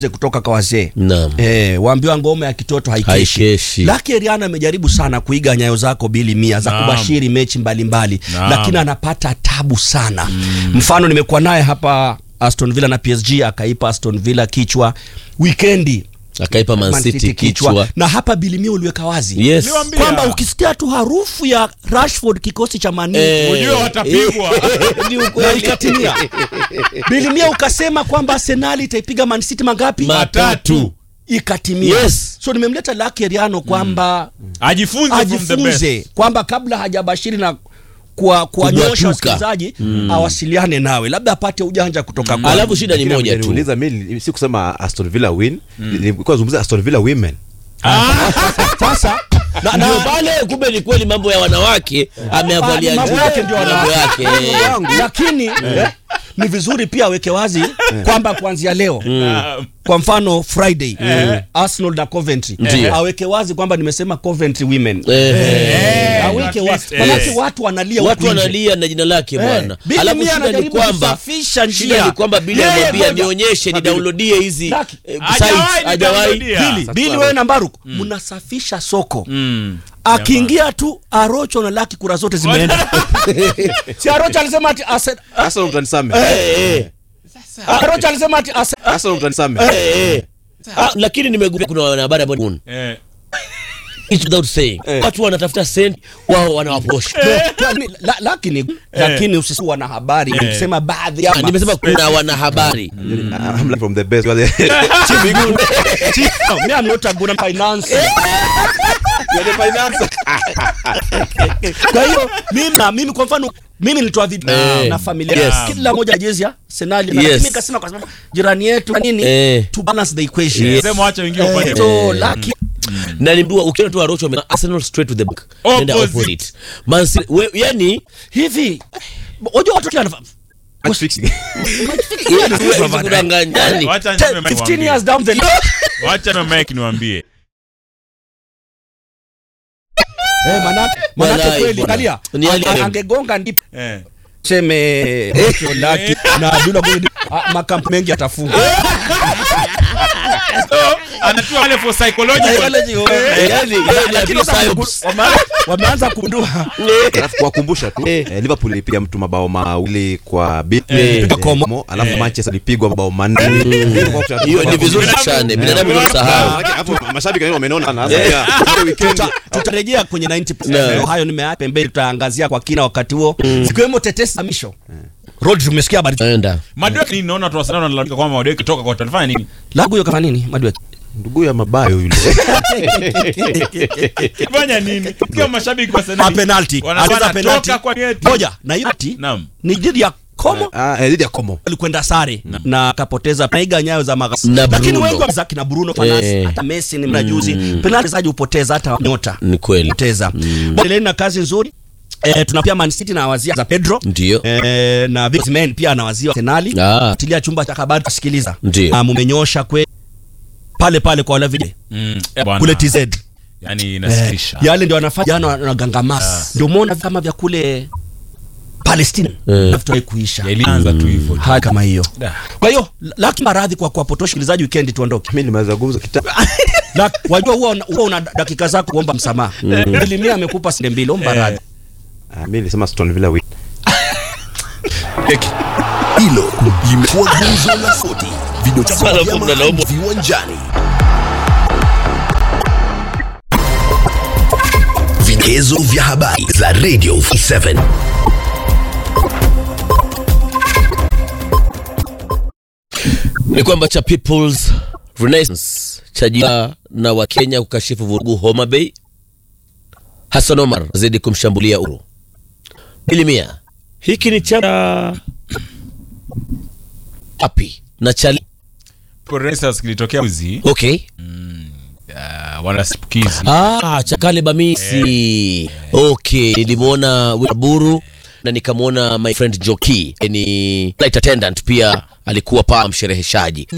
kutoka kwa wazee Naam. eh, waambiwa ngome ya kitoto haikeshi. Haikeshi. Lucky Eriano amejaribu sana kuiga nyayo zako bili mia za Naam. kubashiri mechi mbalimbali Naam. lakini anapata tabu sana mfano nimekuwa naye hapa Aston Villa na PSG akaipa Aston Villa kichwa wikendi akaipa Man Man City City kichwa na hapa bilimia uliweka wazi yes Niwaambie. kwamba Yeah. ukisikia tu harufu ya Rashford kikosi cha Man U Eh, Ujue watapigwa. ni na ukweli. ikatimia bilimia ukasema kwamba Arsenal itaipiga Man City mangapi matatu ikatimia Yes. so nimemleta Lucky Eriano kwamba ajifunze from the best. ajifunze kwamba kabla hajabashiri na kuwa- kuwanyosha Kujatuka. wasikilizaji awasiliane nawe labda apate ujanja kutoka kwako. alafu shida ni moja tu Niuliza mimi si kusema Aston Villa win, nilikuwa nazungumzia Aston Villa women. sasa na, ndio na, pale kumbe ni kweli mambo ya wanawake ameavalia mambo juu. yake ndio mambo wanawake. yake eh. lakini eh, ni vizuri pia aweke wazi kwamba kuanzia leo kwa mfano Friday Arsenal na Coventry Ndio. aweke wazi kwamba nimesema Coventry women Eh, aweke at wazi least, manake eh. watu wanalia watu huku nje. wanalia na jina lake bwana Bili alafu Mia shida ni anajaribu kwamba kusafisha njia. shida ni kwamba Bili Yeye amwambia ngoja. nionyeshe ni downloadie hizi Lucky. eh, Hajawahi sites hajawahi nidownloadia. Bili, Bili wewe na Mbaruk mnasafisha soko Mm. akiingia tu Arocho na Laki kura zote zimeenda si Arocho alisema ati Arsenal Arsenal mtanisame. Arocho alisema ati Arsenal Arsenal mtanisame. Eh, eh. Ah, lakini nimegundua kuna wanahabari ambao Eh. it's without saying watu wanatafuta sent wao wanawaposha La- lakini lakini usisi wana habari nikisema baadhi ya nimesema kuna wanahabari I'm learning from the best. Wale- me I'm not a good finance Wale finance. kwa hiyo mimi na mimi kwa mfano mimi nilitoa video Eh. na familia Yes. kila moja jezi ya Arsenal na Yes. mimi nikasema kwa sababu jirani yetu na nini Eh. to balance the equation Yes. Sema wacha wengine upande. so lucky na nimbua ukiona tu Arocho ame- Arsenal straight to the back nenda Opposite. opposite Man City we, yani hivi unajua watu kia Match fixing. kudanganyani Wacha niseme Mike 15 niwaambie. years down the line Wacha na Mike niwaambie. eh manake manake Walai, kweli bwana. angalia Ni hali ya Ange- leo. angegonga ndipo Eh. seme Ocho Lucky na Abdullah Goli makampu mengi atafunga So, anatua wale for psychological. yani yani Lakini ya sasa psyops. wame- wameanza kugundua Alafu kuwakumbusha tu eh, Liverpool ilipiga mtu mabao mawili kwa bila Eh. Komo, alafu Manchester ilipigwa mabao manne. hiyo ni vizuri tushane binadamu ndio kusahau Hapo mashabiki wengi wamenona sana. Sasa pia, hiyo weekend Tuta- tutarejea kwenye 90 No. hayo nimeacha pembeni tutaangazia kwa kina wakati huo zikiwemo tetesi za misho Rodri umesikia habari enda Madwek ni naona watu wa Arsenal wanalalamika kwamba Madwek toka kwa talifanya nini? lagu hiyo kama nini madwe ndugu ya mabayo yule. Fanya nini? Kama mashabiki wa a Arsenal penalty wanasema aliza penalty toka kwa neti. moja na hiyo ati Naam. ni dhidi ya Como Ah, eh, dhidi ya Komo. alikwenda sare na akapoteza naiga nyayo za magasi Na lakini Bruno. wengi wa kina Bruno Fernandes Eh. hata Messi ni mnajuzi penalty zaji upoteza hata nyota ni kweli poteza endeleni na kazi nzuri Eh, tuna pia Man City na wazia za Pedro Ndio. eh, na Victor Osimhen pia anawazia Arsenal Ah. tilia chumba cha habari kusikiliza Ndio. Ah, mumenyosha kwe pale pale kwa wale vile Mm. Eh, bwana. kule TZ Yaani eh, inasikitisha. yale ndio wanafanya jana wanagangamas ndio muona kama vya kule Palestina Eh. nafutai kuisha Yalianza tu hivyo. haya kama hiyo Da. kwa hiyo laki maradhi kwa kuwapotosha sikilizaji weekend tuondoke Mimi nimeweza gumzo kitambo. na wajua huwa una, huwa una dakika zako kuomba msamaha Elimia amekupa sinde mbili omba radhi Ah, mimi nilisema Aston Villa win. Hilo limekuwa gumzo la soti. Video cha Sala vyama kumna naomba. viwanjani. Vigezo vya habari za Radio 7. ni kwamba cha People's Renaissance chajia na Wakenya kukashifu vurugu Homa Bay. Hassan Omar zidi kumshambulia Uhuru. Bilimia, hiki ni chama api na chali. Renaissance kilitokea uzi Okay. uh, wanasipukizi Ah, Chakale Bamisi. Okay, nilimwona Waburu na nikamwona my friend Joki ni flight attendant pia alikuwa pa mshereheshaji.